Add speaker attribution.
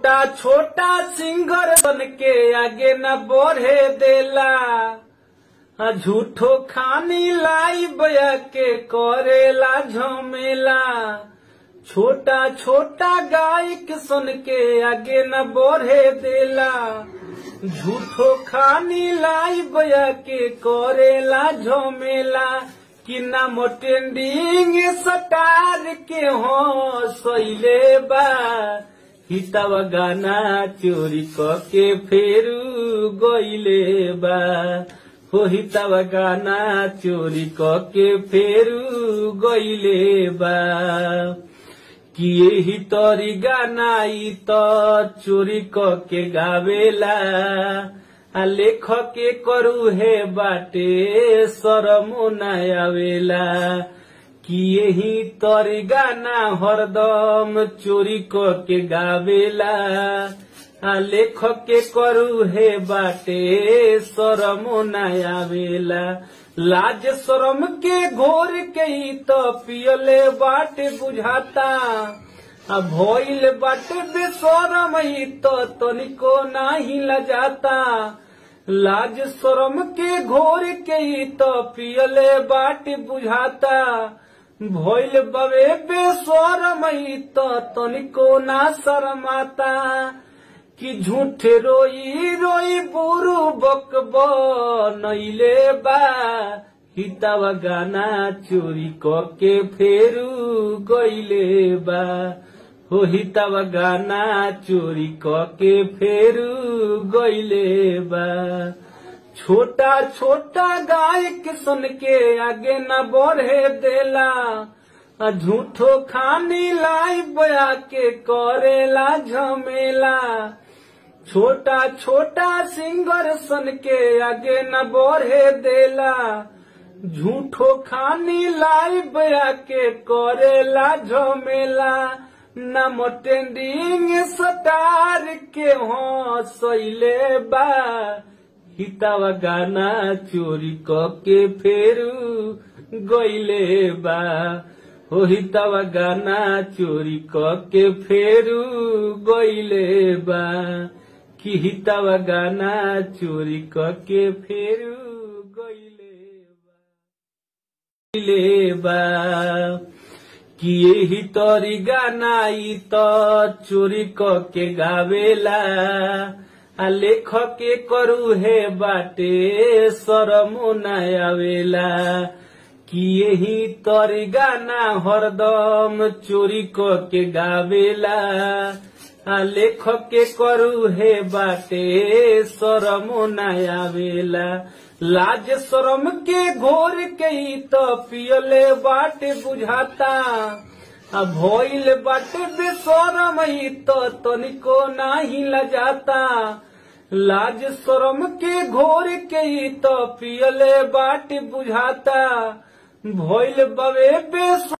Speaker 1: छोटा छोटा सिंगर बन के आगे न बढ़े देला आ झूठो खानी लाई बया के करेला झमेला छोटा छोटा गायक सुन के आगे न बढ़े देला झूठो खानी लाई बया के करेला झमेला कि ना मोटेंडिंग सटार के हो सैले बा हितव गाना चोरी क के फेरू गईले बा हो हितव गाना चोरी क के फेरू गईले बा कि यही तोरी गाना ई तो चोरी क के गावेला आ लेखक के करू हे बाटे शरमो न आवेला कि यही तोरी गाना हरदम चोरी क के गावेला आ लेखक के करू हे बाटे शरमो न आवेला लाज शरम के घोर के ही तो पियले बाटे बुझाता आ भइल बाटे बेशरम ही तो तनिको नाही लजाता लाज शरम के घोर के ही तो पियले बाटे बुझाता भइल बवे बेशरम ही तो तनिको ना शरमाता कि झूठे रोई रोई बुरु बक नैले बा हितावा गाना चोरी क के फेरू गईले बा हो हितावा गाना चोरी क के फेरू गईले बा छोटा छोटा गायक सुन के आगे न बढ़े देला आ झूठो खानी लाई बया के करेला झमेला छोटा छोटा सिंगर सन के आगे न बढ़े देला झूठो खानी लाई बया के करेला झमेला न मोटेंडिंग सटार के हो सैले बा हितावा गाना चोरी क के फेरू गईले बा हो हितावा गाना चोरी क के फेरू गईले बा कि हितावा गाना चोरी क के फेरू गईले बा गईले बा कि यही तोरी गाना ई तो चोरी क के गावेला आ लेखक के करू हे बाटे शरमो न आवेला कि यही तोरी गाना हरदम चोरी क के गावेला आ लेखक के करू हे बाटे शरमो न आवेला लाज शरम के घोर के ही तो पियले बाटे बुझाता आ भइल बाटे बेशरम ही तो तनिको नाही लजाता लाज शरम के घोर के ही तो पियले बाटे बुझाता भइल बवे बेस